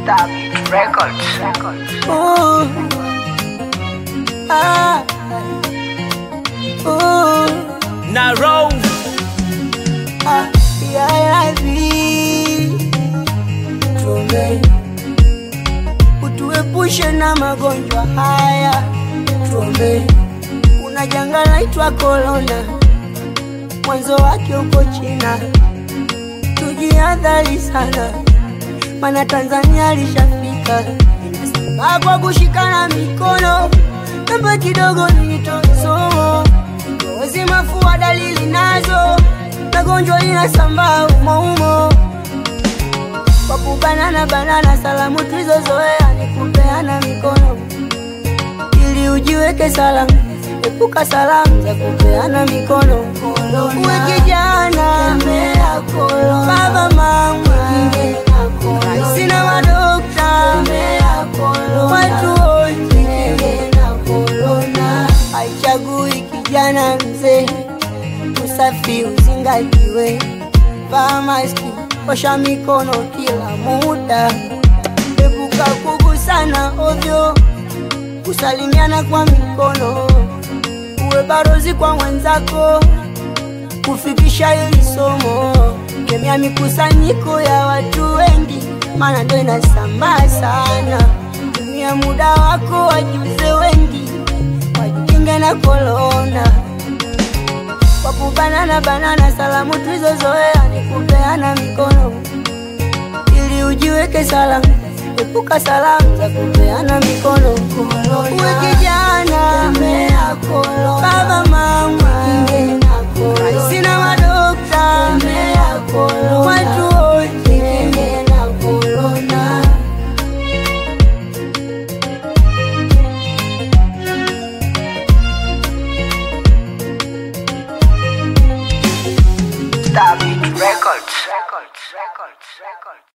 Stabit Records. Ooh. Ah. Ooh. Naro Ah. PIIV. Tuombe utuepushe na magonjwa haya, tuombe. Kuna janga laitwa korona, mwanzo wake uko China, tujihadhari sana, mana Tanzania lishafika. Inasambaa kwa kushikana mikono, namba kidogo nitoe somo, kozi, mafua, dalili nazo, magonjwa inasambaa umo umo kwa kubanana banana, salamu tulizozoea ni kupeana mikono ili ujiweke salama. Epuka salamu za kupeana mikono. Uwe kijana, baba, mama, raisi na madokta, watu wote, haichagui kijana mzee, usafi uzingatiwe, vaa maski, osha mikono kila muda, epuka kugusana ovyo, kusalimiana kwa mikono, uwe barozi kwa mwenzako, kufikisha hili somo, kemea mikusanyiko ya watu wengi, maana ndo inasambaa sana. Tumia muda wako, wajuze wengi, wajikinge na korona kwa kubanana banana, salamu tulizozoea ni kupeana mikono ili ujiweke salama. Epuka salamu za kupeana mikono. Uwe kijana, baba, mama, raisi na madokta, watu wote Stabit Records. Records. Records. Records.